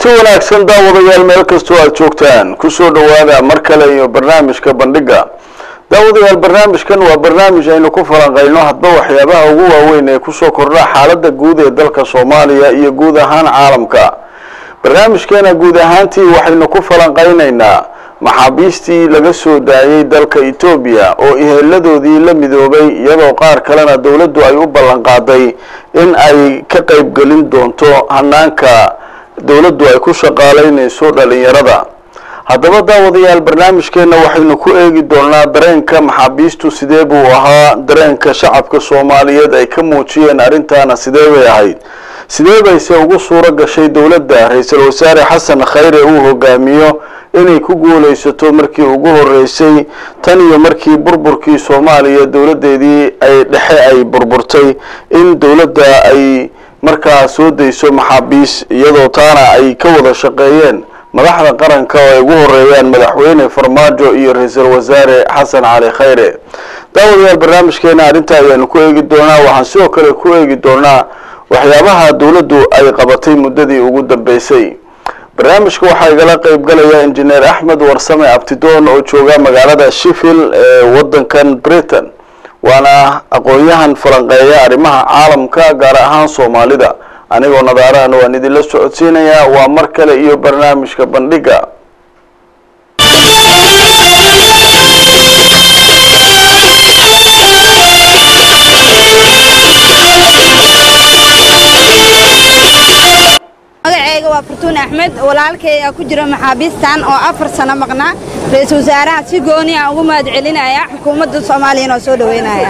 kulanti wanaagsan daawadayaal meel kastoo aad joogtaan kusoo dhawaada mar kale iyo barnaamijka bandhiga daawadayaal barnaamijkan waa barnaamij aynu ku falanqayno hadba waxyaabaha ugu waaweyn ee kusoo kordha xaalada guud ee dalka soomaaliya iyo guud ahaan caalamka barnaamijkeena guud ahaantii waxaynu ku falanqaynaynaa maxaabiistii laga soo daayay dalka etoobiya oo iheladoodii la midoobay iyadoo qaar kalena dowladdu ay u ballan qaaday in ay ka qaybgelin doonto hanaanka dowladdu ay ku shaqaalaynayso dhalinyarada haddaba daawadayaal barnaamijkeena waxaynu ku eegi doonaa dareenka maxaabiistu sidee buu ahaa dareenka shacabka soomaaliyeed ay ka muujiyeen arrintaana sidee bay ahayd sidee bayse ugu suuro gashay dowladda ra-iisul wasaare xasan khayre uu hogaamiyo inay ku guulaysato markii ugu horeysay tan iyo markii burburkii soomaaliya dowladdeedii ay dhexe ay burburtay in dowladda ay markaa soo dayso maxaabiis iyadoo taana ay ka wada shaqeeyeen madaxda qaranka oo ay ugu horeeyaan madaxweyne farmaajo iyo ra-iisul wasaare xasan cali khayre daawadayaal barnaamijkeena arrinta ayaanu ku eegi doonaa waxaan sidoo kale ku eegi doonaa waxyaabaha dowladdu ay qabatay muddadii ugu dambeysay barnaamijka waxaa igala qeyb galaya injineer axmed warsame abtidoon oo jooga magaalada sheffield ee wadankan britain waana aqoon-yahan falanqeeya arrimaha caalamka gaar ahaan soomaalida anigoo nadaarahan waan idinla socodsiinayaa waa mar kale iyo barnaamijka bandhiga magaceyga waa fartuun axmed walaalkay aa ku jira maxaabiistan oo afar sano maqnaa ra-iisul wasaaraha si gooni a ugu mahad celinaya xukuumadda soomaaliyana oo soo dhaweynaya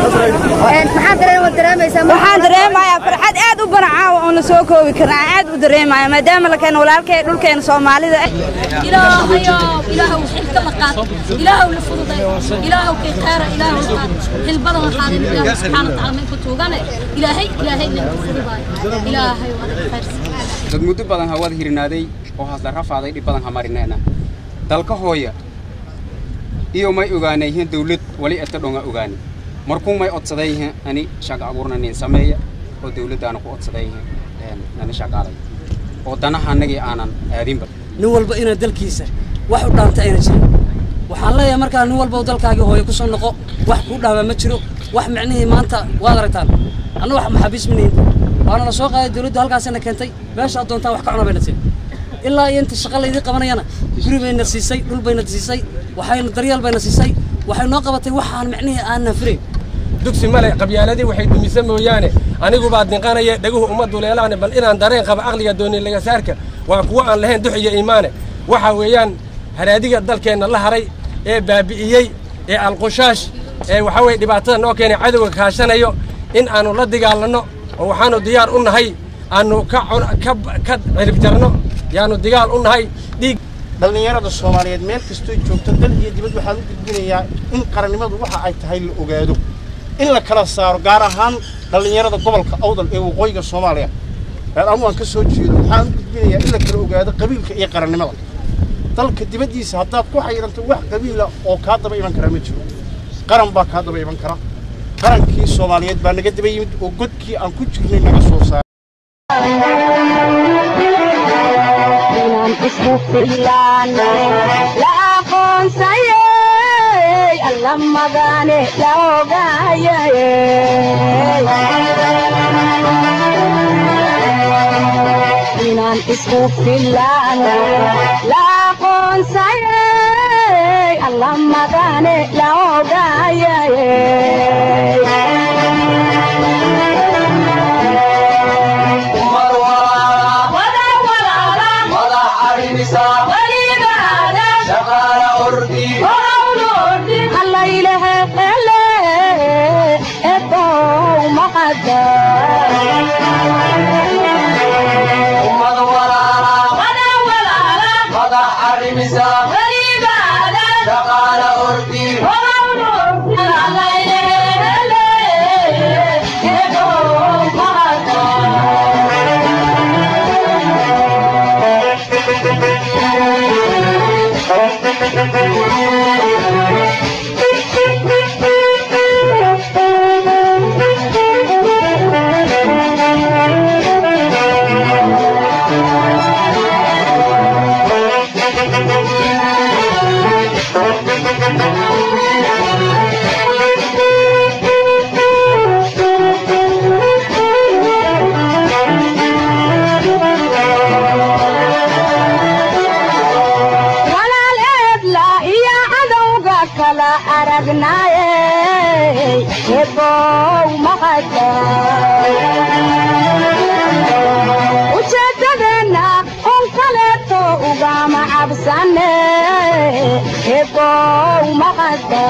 waxaan dareemayaa farxad aad u banacaawa oon la soo koobi karna aan aad u dareemaya maadaama la keeno walaalkay dhulkeena soomaalida ilaahayow ilaahow xilka la qaad ilaahow la fududay ilaahow kay khayra ilaahow qaad xilbadan waxaadin ilaahow subxaana watacaala maynka tuugane ilaahay ilaahay inaan ku fududaay ilaahay waa khayrsan dad muddo badan hawada hirinaaday oo hasla rafaaday dhib badan hamarineena dalka hooya iyo may ogaanayhin dawlad wali eta dhonga ogaani markuu may odsadayhin ani shaqa abuurna nin sameeya oo dawladdaana ku odsadayhin nani shaqaalay oo danaha annagii aanan aadinba nin walba inaa dalkiisa wax u dhaanta ayna jirin waxaan leeyahay markaa nin walba dalkaagii hooyo ku soo noqo wax kuu dhaamaa ma jiro wax micnihii maanta waad aragtaan anna wax maxaabiis ma nihin waana la soo qaaday dawladdu halkaasina keentay meesha ad doontaan wax ka cuna bayna siin ilaa iyo inta shaqa laydii qabanayana guri bayna siisay dhul bayna siisay waxayna daryeel bayna siisay waxay noo qabatay waxaan micnihii aanna firayn dugsi male qabyaaladii waxay dumisa mooyaane anigu baad dinqanaya dhaguhu uma duleelaane bal inaan dareen qaba aqliga dooni lagasaarka waa kuwo aan lahayn dux iyo iimaane waxa weeyaan haraadiga dalkeenna la haray ee baabi'iyey ee alqushaash ee waxaa weye dhibaatada noo keenay cadowga kaashanayo in aanu la dagaalanno oo waxaanu diyaar u nahay aanu ka ka cirib jarno yaanu digaal u nahay dhiig dhallinyarada soomaaliyeed meel kastoo joogto dal iyo dibad waxaan u gudbinayaa in qarannimadu waxa ay tahay la ogaado in la kala saaro gaar ahaan dhallinyarada gobolka awdal ee waqooyiga soomaaliya reer anu aan ka soo jeedo waxaan u gudbinayaa in la kala ogaado qabiilka iyo qarannimada dalka dibaddiisa haddaad ku xayiranto wax qabiila oo kaa daba iman kara ma jiro qaran baa kaa daba iman kara qarankii soomaaliyeed baa naga daba yimid oo godkii aan ku jirnay naga soo saaray inaan isku filaan la aqoonsayay alla magane la ogayay Shaqaala ordii kala aragnaaye ebow mahada ujeedadeenna un kaleeto ugama cabsane ebow mahada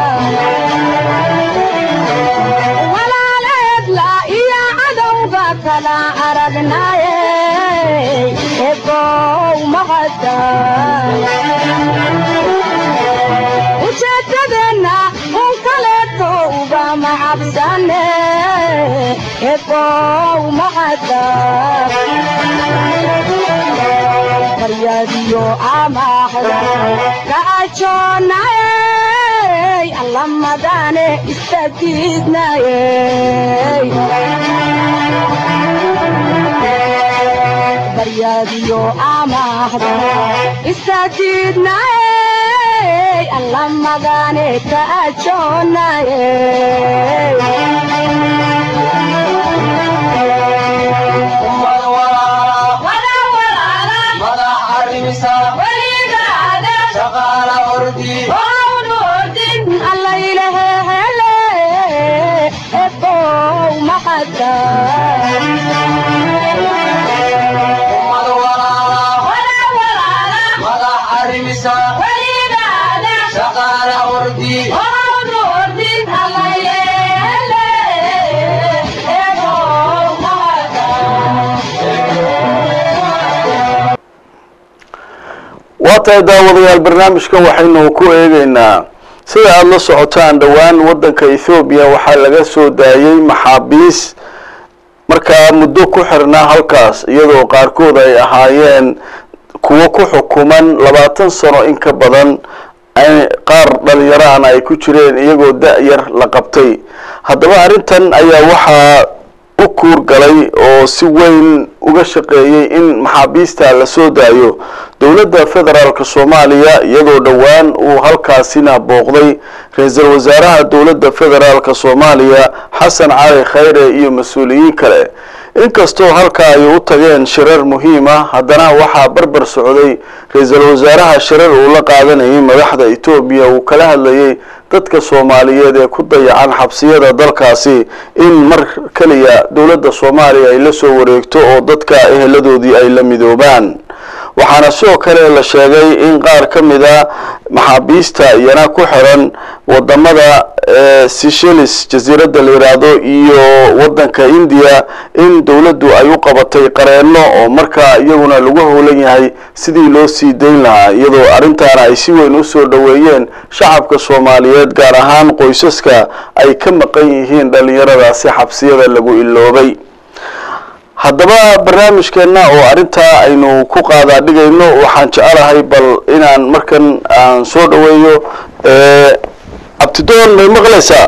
walaaleedla iyo cadowga kala aragnaaye ebow mahada ujeedadeenna un kaleeto ugama cabsane ebow mahada qaryadiyo amaahda kacajoonaye allamadane istagiidnaye baryadiyo amaahda istagiidnaye allamadane kacajoonaye alla ilahele ebow mahada waa tahay daawadayaal barnaamijkan waxaynu ku eegeynaa sida aada la socotaan dhowaan waddanka ethoobiya waxaa laga soo daayey maxaabiis markaa muddo ku xirnaa halkaas iyadoo qaarkood ay ahaayeen kuwo ku xukuman labaatan sano in ka badan qaar dhalinyarahana ay ku jireen iyagoo da-yar la qabtay haddaba arrintan ayaa waxaa u kuur galay oo si weyn uga shaqeeyey in maxaabiista la soo daayo dowladda federaalk soomaaliya iyadoo dhowaan uu halkaasina booqday ra-iisul wasaaraha dowladda federaalk soomaaliya xasan cali khayre iyo mas-uuliyiin kale inkastoo halka ay u tageen shirar muhiim ah haddana waxaa barbar socday ra-iisul wasaaraha shirar uu la qaadanayay madaxda etoobiya uu kala hadlayay dadka soomaaliyeed ee ku dayacan xabsiyada dalkaasi in mar keliya dowladda soomaaliya ay la soo wareegto oo dadka eheladoodii ay la midoobaan waxaana sidoo kale la sheegay in qaar ka mid a maxaabiista iyana ku xiran wadamada seychelles jasiiradda la yidhaahdo iyo waddanka indiya in dowladdu ay u qabatay qareenno oo markaa iyaguna lagu howlan yahay sidii loo sii dayn lahaa iyadoo arrintaana ay si weyn usoo dhoweeyeen shacabka soomaaliyeed gaar ahaan qoysaska ay ka maqan yihiin dhallinyaradaasi xabsiyada lagu iloobay haddaba barnaamijkeenna oo arrintaa aynu ku qaadaa dhigayno waxaan jecelahay bal inaan markan aan soo dhaweeyo abtidoon may maqlaysaa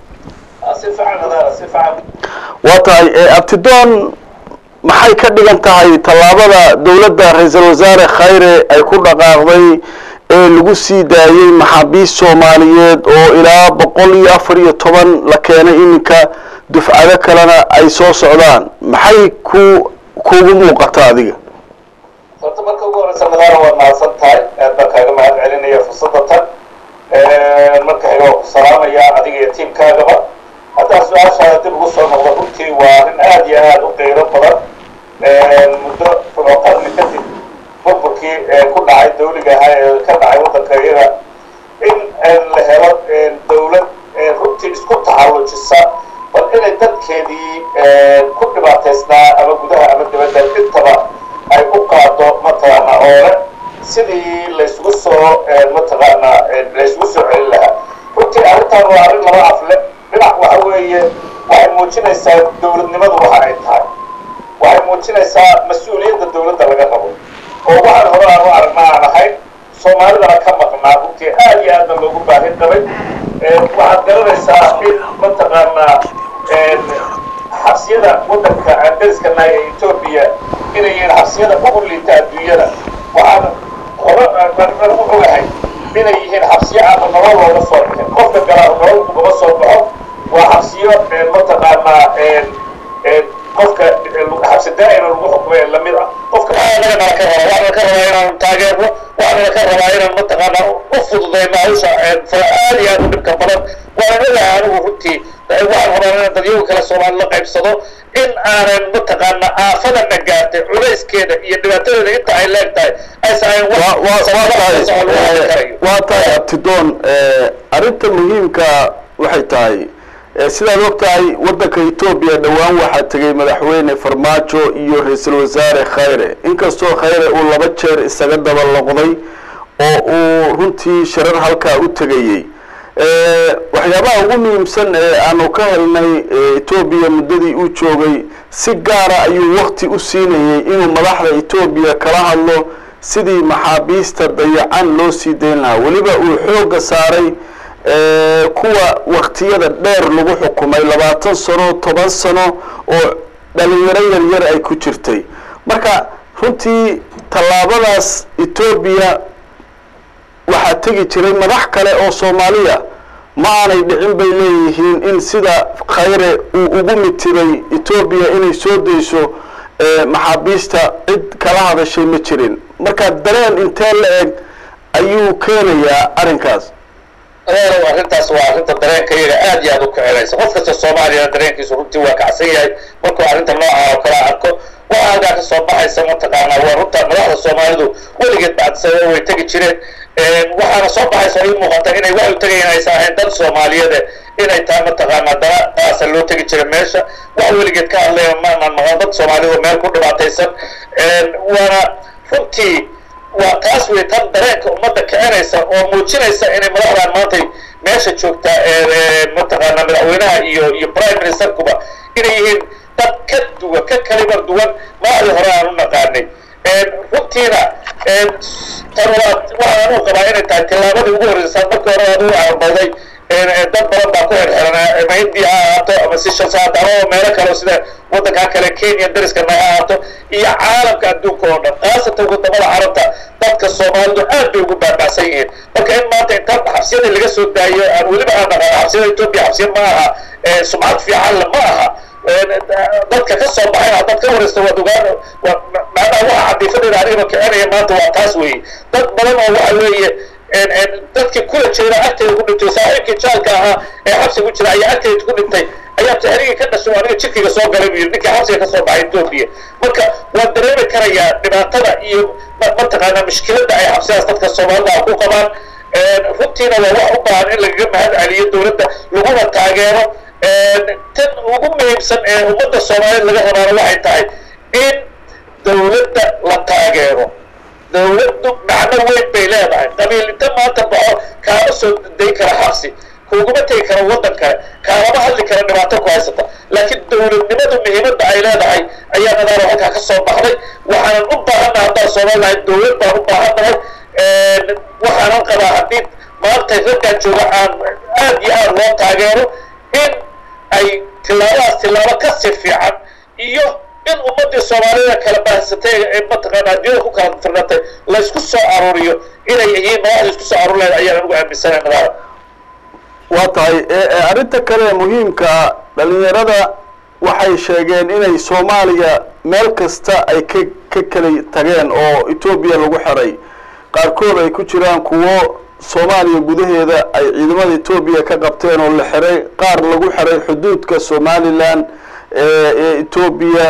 waa tahay abtidoon maxay ka dhigan tahay tallaabada dowladda ra-iisul wasaare khayre ay ku dhaqaaqday ee lagu sii daayey maxaabiist soomaaliyeed oo ilaa boqol iyo afar iyo toban la keenay iminka dufcado kalena ay soo socdaan maxay ku kugu muuqataa adiga horta marka ugu horeysa madaara waad mahadsan tahay aad baan kaaga mahad celinaya fursadda tan marka xiga waa ku salaamayaa adiga iyo tiimkaagaba haddaa su-aashaada dib ugu soo noqdo runtii waa arrin aad iyo aad u qeyro badan muddo rubo qarni kadib burburkii ku dhacay dawliga ahaa ee ka dhacay waddanka iyaga in la helo dawlad runtii isku taxallujisa bal inay dadkeedii ku dhibaataysnaa ama gudaha ama dibadda intaba ay u qaado mataqaana oole sidii laysugu soo mataqaana laysugu soo celin lahaa runtii arrintan waa arrin laba afle dhinac waxa weeye waxay muujinaysaa dowladnimadu waxa ay tahay waxay muujinaysaa mas-uuliyadda dowladda laga rabo oo waxaan hore aan u aragnaa aan ahayn soomaalidana ka maqnaa runtii aad iyo aadna loogu baahin qabay waxaad garanaysaa in mataqaanaa xabsiyada waddanka aan dariskana ee etoobiya inay yihiin xabsiyada ugu liita adduunyada waxaan hore aan u ogahay inay yihiin xabsiyo aana nolol looga soo bixin qofka galaa nolol ugama soo baxo waa xabsiyo mataqaanaa qofka xabsi daa'ima lagu xukumay lamid ah qofka ka raba waxaan ka rabaa inaan taageerno waxaana ka rabaa inaan mataqaana u fududayno hawsha fara aad iyo aad u dhibka badan waanan ogahay anigu runtii waxaan rabaa inaan dadyoga kale soomaali la qaybsado in aanan mataqaana aafadana gaartay culayskeeda iyo dhibaatadeeda inta ay leeg tahay aysan ahayn wax waa waa sababa tahay socon lagu hadli karayo waa tahay abtidoon arrinta muhiimka waxay tahay eh, sidaad og tahay waddanka etoobiya dhowaan waxaa tegey madaxweyne farmaajo iyo ra-iisul wasaare khayre inkastoo khayre uu laba jeer isaga daba loqday oo uu runtii shirar halkaa u tegayey Eh, waxyaabaha ugu muhiimsan ee aanu ka helnay eh, etoobiya muddadii uu joogay si gaara ayuu wakti u siinayey inuu madaxda etoobiya kala hadlo sidii maxaabiista dayacan loo sii dayn lahaa weliba uu xoogga saaray eh, kuwa waktiyada dheer lagu xukumay labaatan sano toban sano oo dhalinyaro yaryar ay ku jirtay marka runtii tallaabadaas etoobiya waxaa tegi jiray madax kale oo soomaaliya ma aanay dhicin bay leeyihiin in sida khayre uu ugu mitiray etoobiya inay soo dayso eh, maxaabiista cid kala hadashay ma jirin marka dareen intee la eg ayuu keenayaa arrinkaas adeerow arrintaas waa arrinta dareenka iyaga aad iyo aad u kicinaysa qof kasta soomaaliyana dareenkiisu runtii waa kacsan yahay markuu arrinta nooca oo kale arko waxaa halkaa ka soo baxaysa mataqaanaa waa runta madaxda soomaalidu weligeed bacdisada way tegi jireen waxaana soo baxaysa oo ii muuqata inay wax u tegayaan aysan ahayn dad soomaaliyeed inay tahay mataqaanaa dana qaasa loo tegi jira meesha wax weligeed ka hadlaya maanan maqan dad soomaaliyed oo meel ku dhibaataysan waana runtii waa taas wey tan dareenka ummadda kicinaysa oo muujinaysa inay madaxdan maantay meesha joogtaa mataqaanaa madaxweynaha iyo iyo prime ministerkuba inay yihiin dad ka duwan ka kalibar duwan madaxdii hore aan u naqaanay runtiina tan waa waxaan anuu qabaa inay tahay tillaabadii ugu horreysa markii hore aduu arbawday dad badan baa ku xirxiran ama hindiya ha ahaato ama sishas ha ahaato ama meelo kale sida waddankaa kale kenya dariskana ha ahaato iyo caalamka adduunka oo dhan khaasatan wadamada carabta dadka soomaalidu aad bay ugu baabacsan yihiin marka in maanta inta xabsiyada laga soo daayo aan weliba aan naqaan xabsiyada etoobiya xabsiya ma aha sumcad fiican le ma aha dadka ka soo baxay haddaad ka waraysto waad ogaan macnaha waxa cadiifadeeda anigaba kicinaya maanta waa taas weeye dad badan oo waxa weeye dadkii kula jeeda agteeda ku dhintay saaxiibkii jaalka ahaa ee xabsiga ku jira ayaa agteeda ku dhintay ayaa taxriigii ka dhashay aniga jirkayga soo galay buu yidhi ninkii xabsiga ka soo baxay etoobiya marka waan dareemi karayaa dhibaatada iyo mataqaanaa mushkiladda ay xabsidaas dadka soomaalida ku qabaan runtiina waa wax u baahan in lagaga mahad celiyo dowladda laguna taageero tan ugu muhiimsan ee ummadda soomaaliyeed laga rabaana waxay tahay in dowladda la taageero dowladdu macno weyn bay leedahay qabiil inta maanta baxo kaama soo day kara xabsi kuguma tegi kara waddan kale kaalama hadli kara dhibaato ku haysata laakiin dowladnimadu muhiimadda ay leedahay ayaa nadaaro halkaa ka soo baxday waxaanan u baahannaha haddaan soomaalilahay dowlad baan u baahannahay waxaanan qabaa haddii maanta raggaan jooga aan aad iyo aad loo taageero in ay tillaabadaas tillaabo ka si fiican iyo in ummaddii soomaalida kala baahsatay ee mataqaana adduunyada ku kala firnatay laysku soo aruuriyo inay yihiin madaxda isku soo aruur lahayd ayaan anigu aaminsanay nadaara waa tahay arrinta kale ee muhiimka dhalinyarada waxay sheegeen inay soomaaliya meel kasta ay ka ka kala tageen oo etoobiya lagu xiray qaarkood ay ku jiraan kuwo soomaaliya gudaheeda ay ciidamada etoobiya ka qabteen oo la xiray qaar lagu xiray xuduudka somalilan ee etoobiya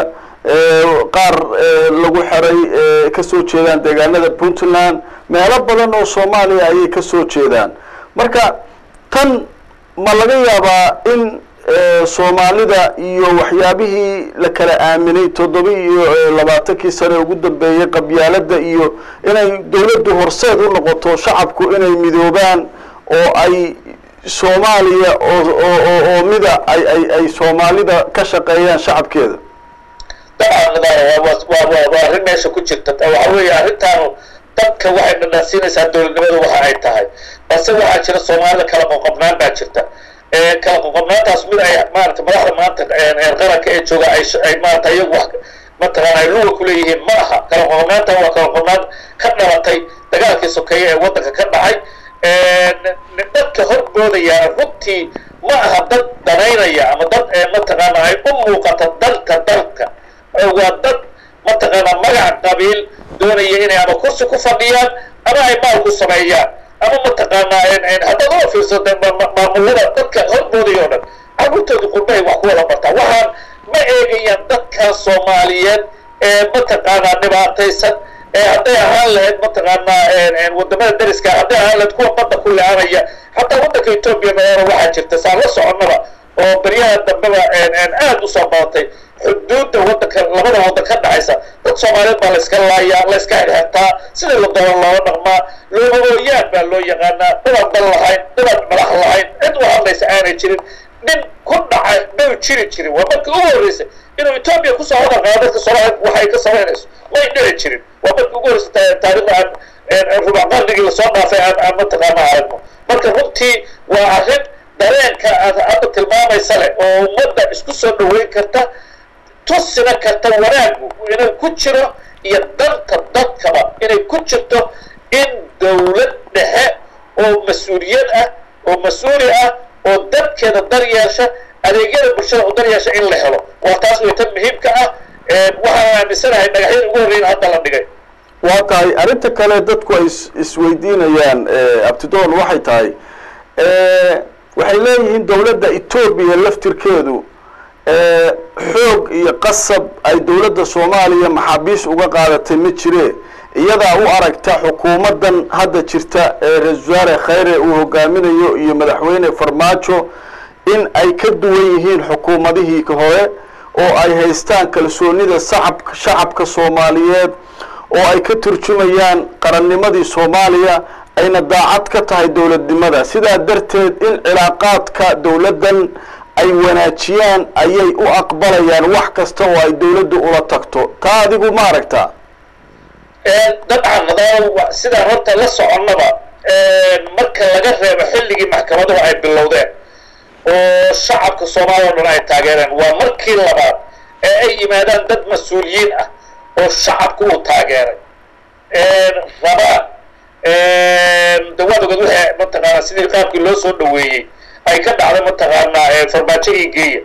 qaar lagu xiray kasoo jeedaan deegaanada puntland meelo badan oo soomaaliya ayay kasoo jeedaan marka tan ma laga yaabaa in soomaalida iyo waxyaabihii la kala aaminay toddoba iyo labaatankii sane ugu dambeeyey qabyaaladda iyo inay dowladdu horseed u noqoto shacabku inay midoobaan oo ay soomaaliya oo oo oo mida ay ay ay soomaalida ka shaqeeyaan shacabkeeda dabcan nadaara waa waa waa waa arrin meesha ku jirta waxa weeye arrintaanu dadka waxay dhadhansiinaysaa dowladnimadu waxa ay tahay balse waxaa jira soomaalida kala qoqobnaan baa jirta kala qoqobnaantaas mid ay maarata madaxda maanta qaranka ee jooga ay ay maarata iyagu wax mataqaana ay luga kuleeyihiin ma aha kala qoqobnaanta waa kala qoqobnaan ka dhalatay dagaalkii sokeeye ee waddanka ka dhacay dadka horboodayaan runtii ma aha dad danaynaya ama dad mataqaana ay u muuqato dalka dalka waa dad mataqaana magac qabiil doonaya inay ama kursi ku fadhiyaan ama ay maal ku sameeyaan ama mataqaanaa haddaad uga fiirsata maamulada dadka horboodii oo dhan carruurtooda qurbahay wax ku wada bartaa waxaan ma eegayaan dadka soomaaliyeed ee mataqaanaa dhibaataysan ee hadday ahaan lahayd mataqaanaa wadamada dariska hadday ahaan lahayd kuwa badda ku le-anaya hataa waddanka etoobiya madoona waxaa jirta saan la soconnaba oo beryaha dambeba aad usoo badatay xuduudda waddanka labada waddan ka dhexaysa dad soomaaliyeed baa layska laayaa layska xirxirtaa sida la doono looga dhaqmaa loogooyaan baa loo yaqaanaa dadaan dal lahayn dadaan madax lahayn cid u hadlaysa aanay jirin nin ku dhacay may jiri jirin waa markii ugu horreysay inuu etoobiya kusoo hadal qaado dadka soomaaliyeed waxay ka samaynayso may dhici jirin waa markii ugu horreysay taariikhda aan rubac qarnigii lasoo dhaafay aan aan mataqaana aragno marka runtii waa arrin dareenka aad hadda tilmaamaysa leh oo ummadda isku soo dhaweyn karta tusina karta wanaagu inuu ku jiro iyo danta dadkaba inay ku jirto in dawlad dhexe oo mas-uuliyad ah oo mas-uuli ah oo dadkeeda daryeesha adeegyada bulshada u daryeesha in la helo waa taas way tan muhiimka ah waxaan aaminsanahay dhagaxyada ugu horreyn hadda la dhigay waa tahay arrinta kale dadku ay is isweydiinayaan abtidoon waxay tahay waxay leeyihiin dowladda etoobiya laftirkeedu xoog iyo qasab ay dowladda soomaaliya maxaabiis uga qaadatay ma jire iyadaa u aragta xukuumaddan hadda jirta ee ra-isul wasaare khayre uu hogaaminayo iyo madaxweyne farmaajo in ay ka duwan yihiin xukuumadihii hore oo ay haystaan kalsoonida sacab shacabka soomaaliyeed oo ay ka turjumayaan qarannimadii soomaaliya ayna daacad ka tahay dowladnimada sidaa darteed in cilaaqaadka dowladdan ay wanaajiyaan ayay u aqbalayaan wax kasta oo ay dowladdu ula tagto taa adigu ma aragtaa dabcan nadaalo sidaan horta la soconnaba marka laga reebo xilligii maxkamaduhu ay bilowdeen oo shacabka soomaaliya o dhan ay taageereen waa markii labaad ee ay yimaadaan dad mas-uuliyiin ah oo shacabku uu taageeray rabaan dawaad ogeed waxay mataqaanaa sidii qaabkii loo soo dhaweeyey ay ka dhacday mataqaanaa farmaajo ii geeya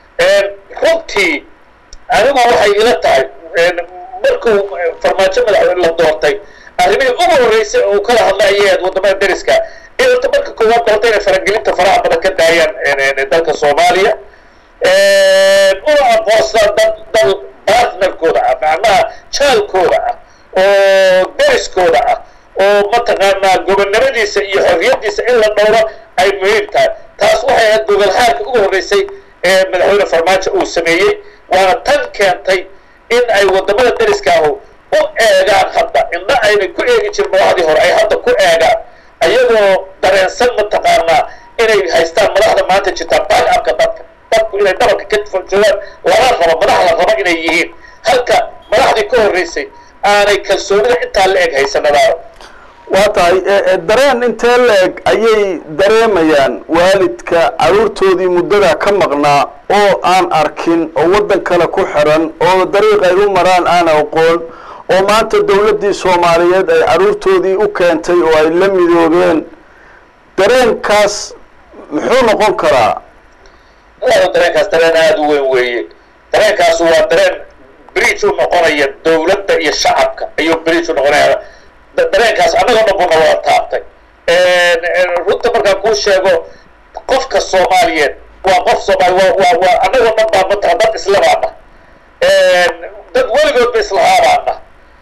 runtii anigu waxay ila tahay markuu farmaajo madaxweyne la doortay arrimihii ugu horreysay oo uu kala hadlay ayay ahayd waddamada dariska in horta marka koowaad doorta inay faragelinta faraha badan ka daayaan dalka soomaaliya una aqoonsadaan dad dal bartnerkooda ah macnaha jaalkooda ah oo dariskooda ah oo mataqaanaa gobonnimadiisa iyo xorriyaddiisa in la dhowro ay muhiim tahay taas waxay ahayd gogolxaarka ugu horreysay ee madaxweyne farmaajo uu sameeyey waana tan keentay in ay waddamada dariskaahu u eegaan hadda indha aynay ku eegi jirin madaxdii hore ay hadda ku eegaan ayagoo dareensan mataqaanaa inay haystaan madaxda maanta jirtaa back-upka dadka dadku inay dhabarka ka joogaan lala rabo madax la rabo inay yihiin halka madaxdii ka horreysay aanay kalsoonida intaa la eg haysanadaaro waa tahay dareen intee la-eg ayay dareemayaan waalidka carruurtoodii muddada ka maqnaa oo aan arkin oo waddan kale ku xiran oo dariiq ay u maraan aan aqoon oo maanta dowladdii soomaaliyeed ay carruurtoodii u keentay oo ay la midoobeen dareenkaas muxuu noqon karaa dareenkaas dareen aada u weyn weeye dareenkaas waa dareen bridge u noqonaya dowladda iyo shacabka ayuu bridge u noqonaya dareenkaas annagoo dhan buna wada taabtay runta markaan kuu sheego qofka soomaaliyeed waa qof soomaali waa waa waa annagoo dhan baa mataa dad islabaana dad weligoodba islahaabaana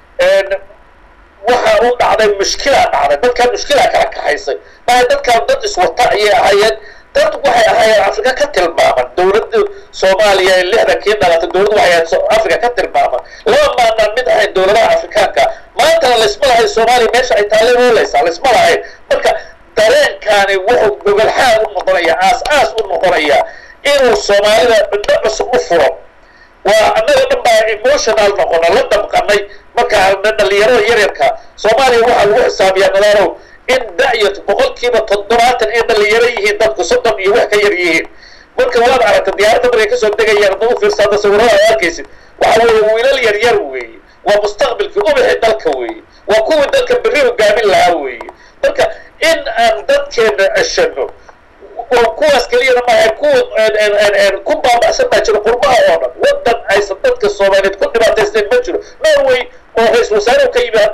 waxa u dhacday mushkilaa dhacday dadkaan mushkilaa kala kaxaysay maaha dadkaan dad iswata ayay ahaayeen dad waxay ahaayeen afrika ka tilmaaman dowladda soomaaliya ee lixdankii dhalatay dowladda waxay ahayd afrika ka tilmaaman laba maanaan mid ahayn dowladaha afrikaanka maantana laysma lahayn soomaaliya meesha ay taalle oolaysaa laysma lahayn marka dareenkaani wuxuu gogolxaad u noqonaya aas aas u noqonaya inuu soomaalida ciddo cusub u furo waa annaga dhan baa emotional noqona la damqanay markaa dhalinyarada yaryarka soomaaliya waxaa lagu xisaabiyaa nadaanow in da-iyo boqolkiiba toddobaatan ay dhalinyaro yihiin dadku soddon iyo wax ka yar yihiin marka waad aragta diyaaradda markay kasoo degayaan hadda u fiirsaada sawirada ad arkaysid waxa weeye wiilal yar yar weeye waa mustaqbilkii ubaxi dalka weeye waa kuwii dalka berri hogaamin lahaa weeye marka in aan dadkeena ceshano oo kuwaas keliyana maaha kuwa ku baaba'san baa jiro qurbaha oo dhan waddan aysan dadka soomaaliyeed ku dhibaataysnayn ma jiro norway oo ra-isul wasaarehu ka yimi hadda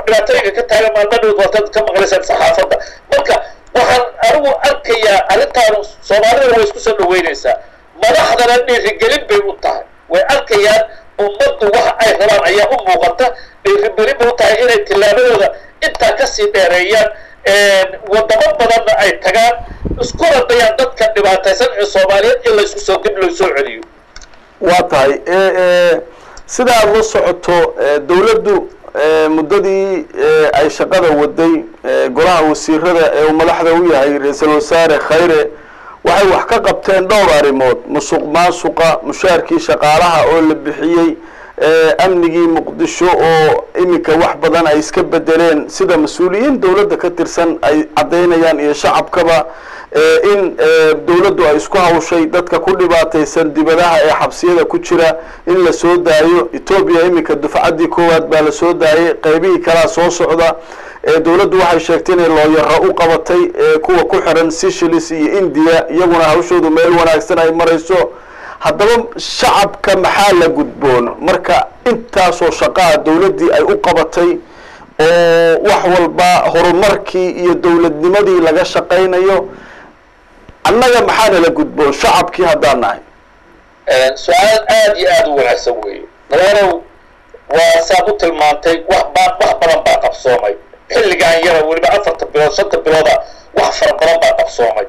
dhibaatooyinka ka taagan maalmadhood waataad ka maqlaysaan saxaafadda marka waxaan anigu arkayaa arrintaan soomaalidana way isku soo dhaweynaysaa madaxdana dhiirigelin bay u tahay way arkayaan ummaddu waxa ay rabaan ayaa u muuqata dhiirigelin bay u tahay inay tillaabadooda intaa kasii dheereeyaan wadamo badanna ay tagaan iskuna dayaan dadka dhibaataysan ee soomaaliyeed in laysku soo dib loo soo celiyo waa tahay sida aada la socoto dawladdu muddadii ay shaqada waday golaha wasiirada ee uu madaxda u yahay ra-iisul wasaare khayre waxay wax ka qabteen dhowr arrimood musuq maasuqa mushaarkii shaqaalaha oo la bixiyey amnigii muqdisho oo iminka wax badan ay iska bedeleen sida mas-uuliyiin dawladda ka tirsan ay caddaynayaan iyo shacabkaba in dawladdu ay isku hawshay dadka ku dhibaataysan dibadaha ee xabsiyada ku jira in la soo daayo etoobiya iminka dufcaddii koowaad baa la soo daayay qaybihii kalaa soo socda dawladdu waxay sheegtay inay looyaro u qabatay kuwa ku xiran seychelles iyo india iyaguna hawshoodu meel wanaagsan ay marayso haddaba shacabka maxaa la gudboon marka intaasoo shaqaa dawladdii ay u qabatay oo wax walba horumarkii iyo dawladnimadii laga shaqaynayo annaga maxaana la gudboon shacabkii haddaan nahay su-aal aada iyo aada u wanaagsan weeye nadarow waa saad u tilmaantay wax baa wax badan baa qabsoomay xilligan yara weliba afarta bilood shanta bilooda wax fara badan baa qabsoomay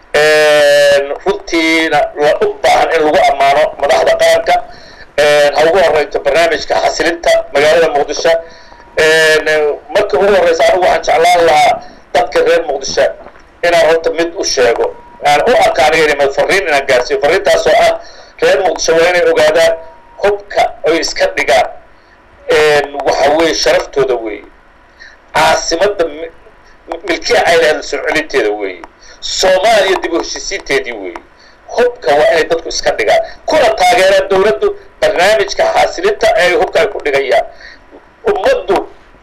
runtiina la u baahan in lagu ammaano madaxda qaranka ha ugu horeyto barnaamijka xasilinta magaalada muqdisho marka ugu horeysa anigu waxaan jeclaan lahaa dadka reer muqdisho inaan horta mid u sheego aan u arka aniga inay fariin inaan gaarsiiyo fariintaasoo ah reer muqdisho waa inay ogaadaan hubka oy iska dhigaan waxa weeye sharaftooda weeye caasimadda milkiya ay lahayd soo celinteeda weeye soomaaliya dib u heshiisiinteedii weeye hubka waa inay dadku iska dhigaan kuna taageeraan dawladdu barnaamijka xaasilinta ee ay hubka ay ku dhigayaan ummaddu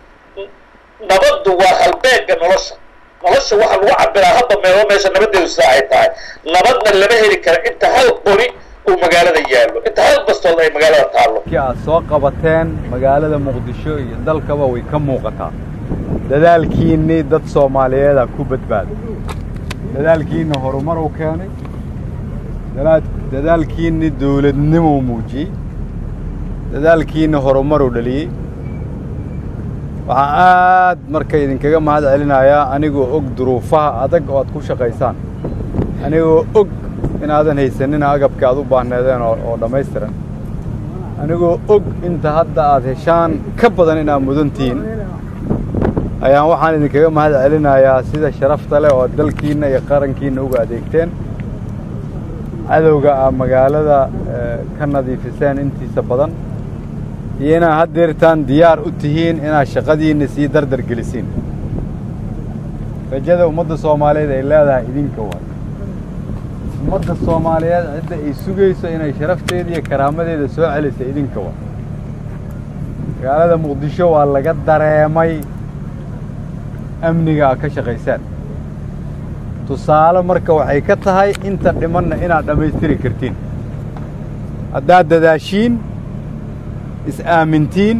nabaddu waa halbeega nolosha nolosha waxaa lagu cabiraa hadda meelo meesha nabadeedu sida ay tahay nabadna lama heli kara inta hal qori uu magaalada yaallo inta hal bastood ay magaalada taallo ki aad soo qabateen magaalada muqdisho iyo dalkaba way ka muuqataa dadaalkiinnii dad soomaaliyeeda ku badbaada dadaalkiinna horumar u keenay dadaalkiinni dawladnimou muujiyey dadaalkiinna horumaruu dhaliyey waxaan aad marka idinkaga mahad celinayaa anigoo og duruufaha adag oo aad ku shaqaysaan anigoo og inaadan haysanina agabka aad u baahneedeen oo dhammaystiran anigoo og inta hadda aad heshaan ka badan inaad mudan tihiin ayaan waxaan idinkaga mahad celinayaa sida sharafta leh oo dalkiinna iyo qarankiinna uga adeegteen cadowga aad magaalada ka nadiifiseen intiisa badan iyo inaad haddeertaan diyaar u tihiin inaad shaqadiinna sii dardar gelisiin rajada ummadda soomaaliyeed ay leedahay idinka waay ummadda soomaaliyeed cidda ay sugayso inay sharafteeda iyo karaamadeeda soo celisa idinka waay magaalada muqdisho waa laga dareemay amniga aad ka shaqaysaan tusaale marka waxay ka tahay inta dhimanna inaad dhammaystiri kartiin haddaad dadaashiin is-aamintiin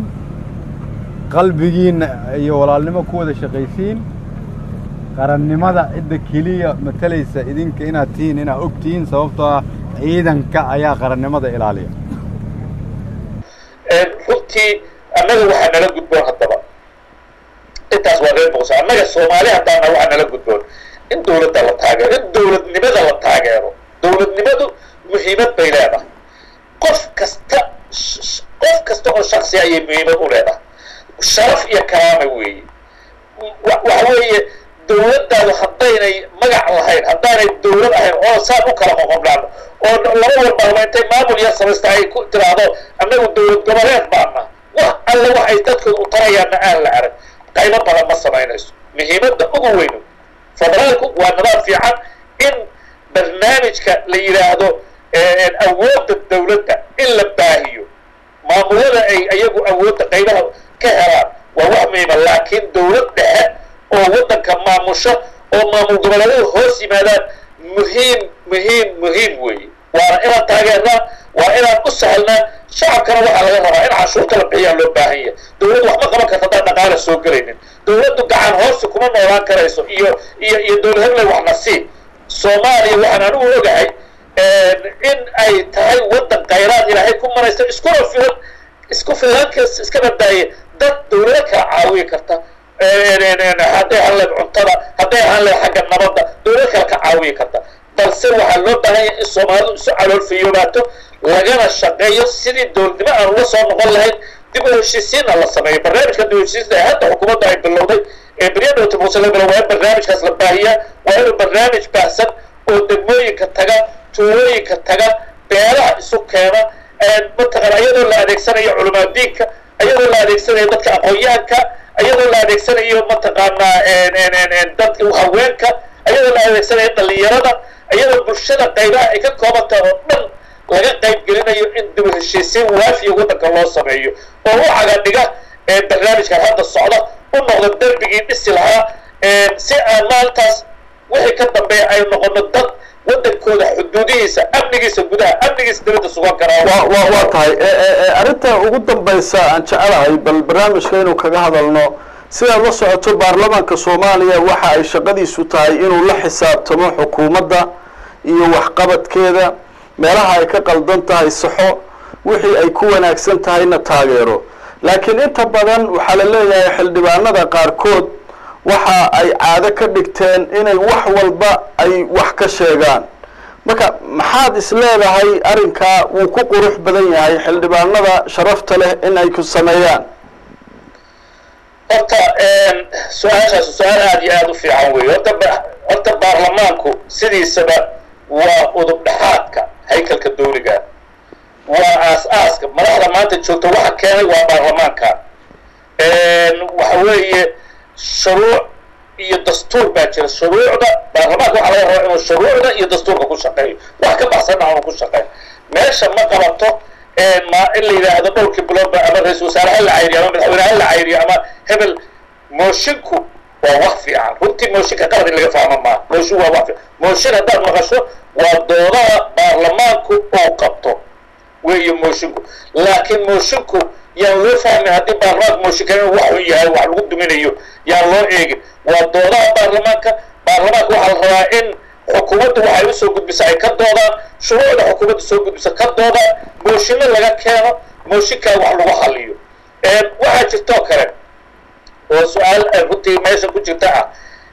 qalbigiinna iyo walaalnimo ku wada shaqaysiin qarannimada cidda keliya matalaysa idinka inaad tihiin inaad og tihiin sababtoo ah ciidanka ayaa qarannimada ilaaliya runtii annaga waxaa nala gudboon haddaba intaas waa reer muqdisho annaga soomaali haddaana waxaa nala gudboon in dawladda la taageero in dawladnimada la taageero dawladnimadu muhiimad bay leedahay qof kasta qof kasta oo shaksi ayay muhiimad u leedahay sharaf iyo karaama weeye waxa weeye dawladdaadu haddaynay magac lahayn haddaanay dawlad ahayn oo saan u kala qoqobnaan oo laba walba intay maamul yar samaysta ay ku tiraahdo annagu dawlad goboleed baana wax alle wax ay dadkooda u tarayaanna aan la arag qaybo badan ma samaynayso muhiimadda ugu weynu federaalku waa nidaam fiican in barnaamijka la yidhaahdo awoodda dawladda in la baahiyo maamulada ay iyagu awoodda qaybaha ka helaan waa wax muhiima laakiin dawlad dhexe oo waddanka maamusho oo maamul goboleedyada hoos yimaadaan muhiim muhiim muhiim weeye waana inaan taageernaa waa inaan u sahlnaa shacabkana waxaa laga rabaa in canshuurta la bixiyaa loo baahan yahay dowladdu wax ma qaban karta haddaan dhaqaala soo gelaynin dowladdu gacan hoosi kuma noolaan karayso iyo iyo iyo dowlad hebley waxna sii soomaaliya waxaan anigu ogahay in ay tahay waddan khayraad ilaahay ku maraysa iskuna filan isku filankas iska badaaye dad dowlado kala caawiyi karta hadday ahaan leed cuntada hadday ahaan leed xagga nabadda dowlado kale ka caawiyi karta balse waxaa loo baahan yahay in soomaalidu isu caloolfiyoobaato lagana shaqeeyo sidii dowladnimo aan uga soo noqon lahayn dib u heshiisiinna la sameeyo barnaamijka dib u heshiisiinta ee hadda xukuumadda ay bilowday ee beryadhowta muuse la bilow waa in barnaamijkaas la baahiyaa waa inuu barnaamij baahsan oo degmooyinka taga tuulooyinka taga beelaha isu keena mataqaana iyadoo la adeegsanayo culamaadiinka iyadoo la adeegsanayo dadka aqoon-yahanka iyadoo la adeegsanayo mataqaanaa dadka haweenka iyadoo la adeegsanayo dhalinyarada iyadoo bulshada qaybaha ay ka koobantaha oo dhan laga qayb gelinayo in dib u heshiisiin waafiya waddanka loo sameeyo oo u cagadhiga barnaamijkan hadda socda u noqdo derbigii dhisi lahaa si aan maalintaas wixii ka dambeeya ay noqono dad waddankooda xuduudihiisa amnigiisa gudaha amnigiisa dibadda sugan karaa wa wa waa tahay arrinta ugu dambaysa aan jecelahay bal barnaamijka inuu kaga hadalno sidaad la socoto baarlamaanka soomaaliya waxa ay shaqadiisu tahay inuu la xisaabtamo xukuumadda iyo waxqabadkeeda meelaha ay ka qaldan tahay saxo wixii ay ku wanaagsan tahayna taageero laakiin inta badan waxaa la leeyahay xildhibaanada qaarkood waxa ay caado ka dhigteen inay wax walba ay wax ka sheegaan marka maxaad is leedahay arrinkaa wuu ku qurux badan yahay xildhibaanada sharafta leh in ay ku sameeyaan horta su-aashaas su-aal aada iyo aada u fiican weeye horta horta baarlamaanku sidiisaba waa udub dhexaadka haykalka dawliga waa aas-aaska madaxda maanta joogta waxa keenay waa baarlamaanka waxa weeye shuruuc iyo dastuur baa jira shuruucda baarlamaanka waxaa laga rabaa inuu shuruucda iyo dastuurka ku shaqeeyo wax ka baxsanna aanu ku shaqeyn meesha ma qabato ma in la yidhaahdo dhowrkii biloodba ama ra-isul wasaare ha la cayriyo ama madaxweyne ha la cayriyo ama hebel moshinku waa wax fiican runtii mooshinka qalad in laga fahmo maaha mooshin waa wax fiican mooshin haddaad maqasho waa doodaha baarlamaanku oo qabto weeye moshinku laakiin moshinku yaan loo fahmin haddii baarlamaanka mooshinka inuu wax un yahay wax lagu duminayo yaan loo eegin waa doodaha baarlamaanka baarlamaanka waxaa la rabaa in xukuumaddu waxay usoo gudbisa ay ka doodaan shuruucda xukuumadda soo gudbisa ka doodaan mooshinno laga keeno mooshinkaa wax lagu xaliyo waxaa jirtoo kale oo su-aal runtii meesha ku jirta ah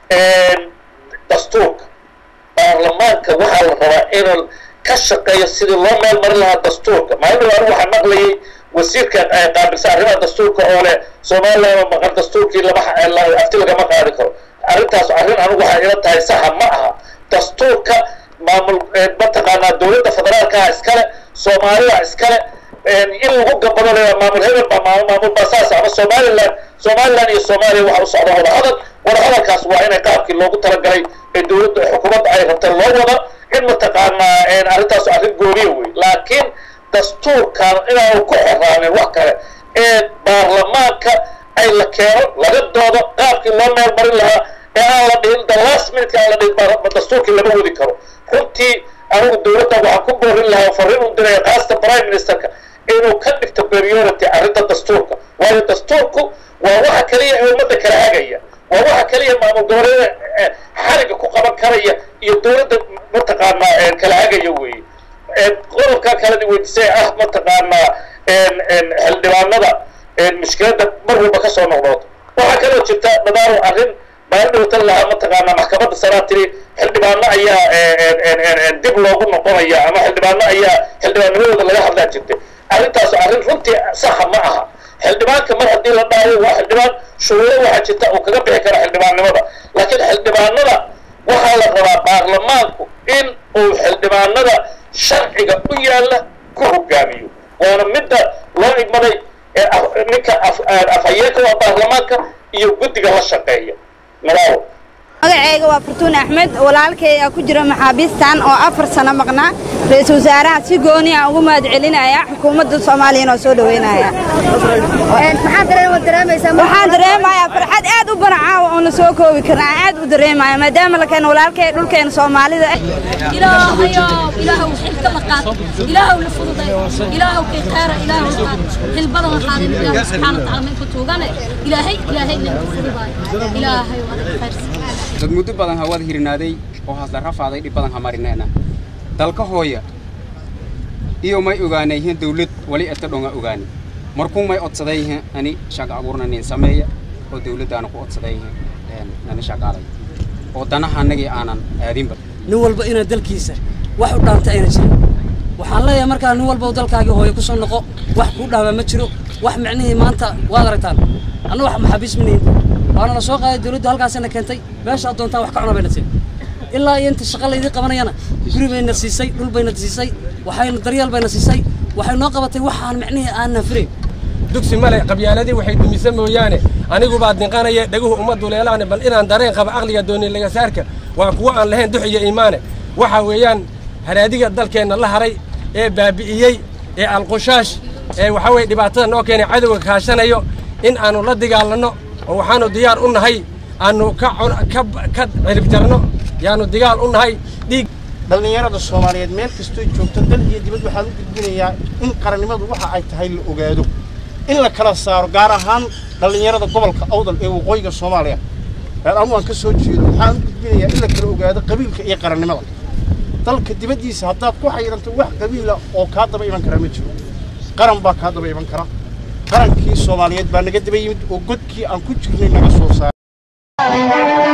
dastuurka baarlamaanka waxaa la rabaa inuu ka shaqeeyo sidii loo meel marin lahaa dastuurka maalin anigu waxaa maqlayay wasiirka qaabilsa arrimaha dastuurka oo leh somaliland maqan dastuurkii lama afti lagama qaadi karo arrintaas arrin anigu waxay ila tahay saxa ma aha dastuurka maamul mataqaanaa dowladda federaalkaha iskale soomaalida iskale in lagu gabado le maamul hebel baa maamul maamul baa saas ama somaliland somaliland iyo soomaaliya waxa u socda wadahadal wadahadalkaas waa inay qaabkii loogu talagalay ee dowladda xukuumadda ay rabta loo wada in mataqaanaa arrintaas arrin gooniya wey laakiin dastuurkan inaanu ku xoraanin wax kale ee baarlamaanka ay la keeno laga doodo qaabkii loo meel marin lahaa ee aan la dhihin the last minute aan la dhihin dastuurkii lama wadi karo runtii anigu dowladda waxaan ku boorin lahaa fariin u diraya qaasta prime ministerka inuu ka dhigto priority arrinta dastuurka waayo dastuurku waa waxa kaliya ee ummadda kala hagaya waa waxa kaliya maamul goboleeda xariga ku qaban karaya iyo dowladda mataqaanaa kala hagaya weeye qodobka kalena weydiisay ah mataqaanaa xildhibaanada mushkiladda mar walba kasoo noqnood waxaa kaloo jirta nadaaro arrin maalin dhowtan lahaa mataqaanaa maxkamadda saraa tiri xildhibaano ayaa dib loogu noqonaya ama xildhibaano ayaa xildhibaannimadooda laga hadlaa jirtay arrintaas arrin runtii saxa ma aha xildhibaanka mar haddii la dhaayo waa xildhibaan shuruudo waxaa jirta uu kaga bixi karo xildhibaannimada laakiin xildhibaanada waxaa la rabaa baarlamaanku in uu xildhibaanada sharciga u yaalla ku hogaamiyo waana midda loo igmaday ninka afhayeenka waa baarlamaanka iyo guddiga la shaqeeya nadaaro magacayga waa fartuun axmed walaalkay aa ku jira maxaabiistan oo afar sano maqnaa ra-iisul wasaaraha si gooni aan ugu mahad celinaya xukuumadda soomaaliyana oo soo dhoweynaya waxaan dareemayaa farxad aad u banacaawa oona soo koobi karna aan aad u dareemaya maadaama lakeena walaalkay dhulkeena soomaalida ilaahayow ilaahow xilka la qaad ilaahow la fududay ilaahow kay khayra ilaahow qaad xil badan la qaadin ilaahay subxaana watacaala maynka tuugane ilaahay ilaahay nanka fududaay ilaahay adiga khayrsi dad muddo badan hawada hirinaaday oo hasla rafaaday dhib badan hamarinayna dalka hooya iyo may ogaanayhin dawlad wali eta dhonga ogaani markuu may odsadayhin ani shaq abuurna nin sameeya oo dawladdaana ku odsadayhin nani shaqaalay oo danaha annagii aanan aadinba nin walba inaa dalkiisa wax u dhaanta ayna jirin waxaan leeyahay markaa nin walba dalkaagii hooyo ku soo noqo wax kuu dhaama ma jiro wax micnihii maanta waad aragtaan anna wax maxaabiis manihin waana la soo qaaday dawladda halkaasina keentay meesha aad doontaan wax ka cuna bayna siin ilaa iyo inta shaqa laydii qabanayana guri bayna siisay dhul bayna siisay waxayna daryeel bayna siisay waxay noo qabatay waxaan micnihii aanan filayn dugsi male qabyaaladii waxay dumisa mooyaane anigu baad ninqanaya dhaguhu uma duleelaane bal inaan dareen qaba aqliga dooni laga saarka waa kuwo aan lahayn dux iyo iimaane waxa weeyaan haraadiga dalkeenna la haray ee baabi'iyey ee alqushaash ee waxa weye dhibaatada noo keenay cadowga kaashanayo in aanu la dagaalanno oo waxaanu diyaar u nahay aanu ka ka ka ciribjarno yaanu digaal u nahay dhiig dhallinyarada soomaaliyeed meel kastoo joogto dal iyo dibad waxaan u gudbinayaa in qarannimadu waxa ay tahay la ogaado in la kala saaro gaar ahaan dhallinyarada gobolka awdal ee waqooyiga soomaaliya reer anu aan ka soo jeedo waxaan u gudbinayaa in la kala ogaado qabiilka iyo qarannimada dalka dibaddiisa haddaad ku xayiranto wax qabiila oo kaa daba iman kara ma jiro qaran baa kaa daba iman kara qarankii soomaaliyeed baa naga daba yimid oo godkii aan ku jirnay naga soo saaray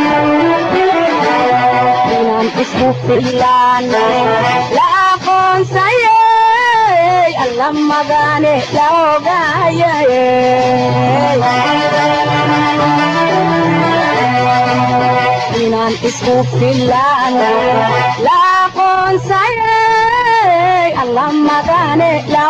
inaan isku fillaane la aqoonsayey alla magane la ogaayay inaan isku fillaane la aqoonsayey alla magane la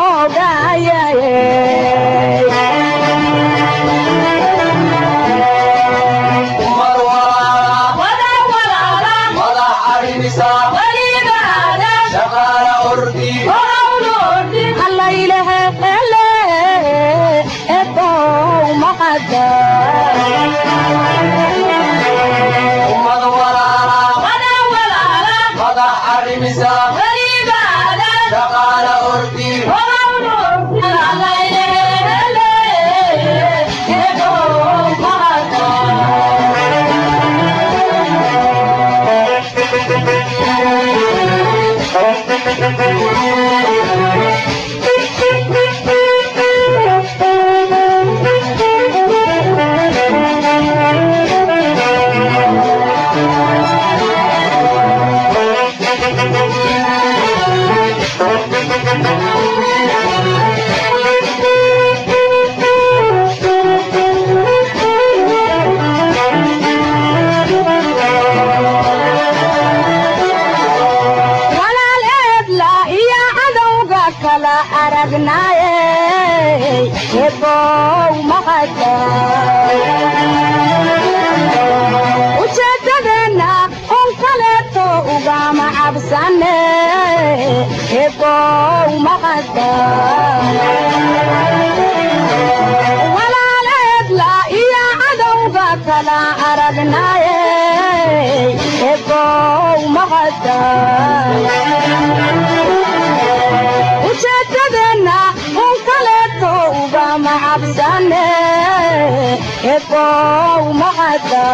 alla ilahe ele ebow maqada walaal eebla iyo cadowga kala aragnaaye ebow maqada ujeeddadeenna un kaleeto ugama cabsane ebow maqada walaal eebla iyo cadowga kala aragnaaye ebow maqada ujeeddadeenna un kaleeto ugama cabsane ebow maqada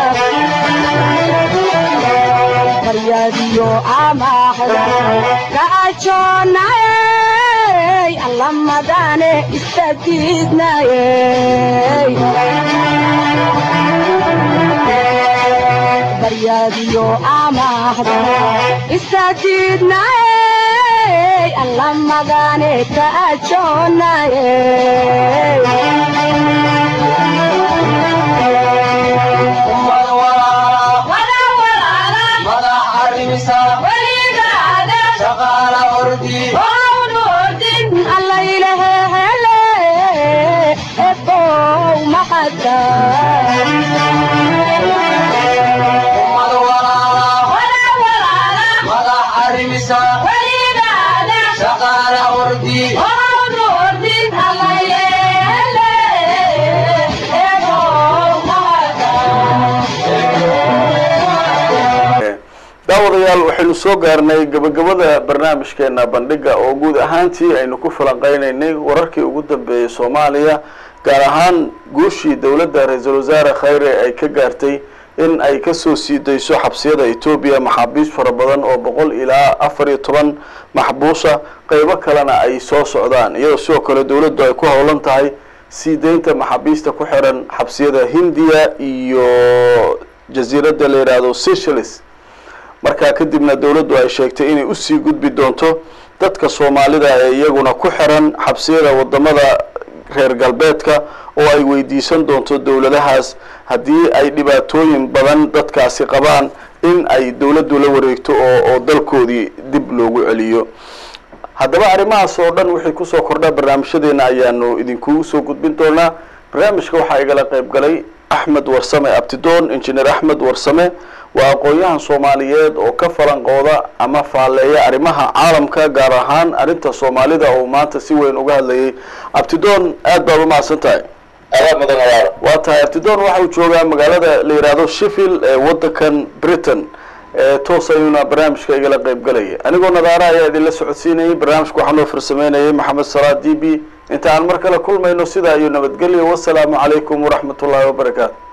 faryadiyo amaahda ka ajoonayey alla madane istagiidnayey baryadiyo amaahda istagiidnayey alla magane ka ajoonayey alla ilahe hele ebow maqada عرمسا وليدانا شغال أردي وعود أردي الله daawadayaal waxaynu soo gaarnay gabagabada barnaamijkeena bandhiga oo guud ahaantii aynu ku falanqeynaynay wararkii ugu dambeeyey soomaaliya gaar ahaan guushii dowladda ra-iisul wasaare khayre ay ka gaartay in ay kasoo sii dayso xabsiyada etoobiya maxaabiis fara badan oo boqol ilaa afar iyo toban maxbuusa qeybo kalena ay soo socdaan iyadoo sidoo kale dowladdu ay ku howlan tahay sii deynta maxaabiista ku xiran xabsiyada hindiya iyo jasiiradda la yidhaahdo seychelles markaa kadibna dowladdu ay sheegtay inay usii gudbi doonto dadka soomaalida ee iyaguna ku xiran xabsiyada wadamada reer galbeedka oo ay weydiisan doonto dowladahaas haddii ay dhibaatooyin badan dadkaasi qabaan in ay dowladdu la wareegto oo oo dalkoodii dib loogu celiyo haddaba arrimahaas oo dhan wixii kusoo kordha barnaamijyadeena ayaanu idinkugu soo gudbin doonaa barnaamijka waxaa igala qayb galay axmed warsame abtidoon injineer axmed warsame waa aqoon-yahan soomaaliyeed oo ka falanqooda ama faalleeya arrimaha caalamka gaar ahaan arrinta soomaalida oo maanta si weyn uga hadlayay abtidoon aad baad u mahadsan tahay waa tahay abtidoon waxa uu joogaa magaalada la yidhaahdo sheffield ee waddankan britain toos ayuuna barnaamijka igala qayb galaya anigoo nadaara ayaa idinla socodsiinayay barnaamijka waxaa noo farsameynayay maxamed salaad d b inta aan mar kale kulmayno sidaa iyo nabadgelyo wasalaamu calaykum waraxmat ullaahi wabarakaatu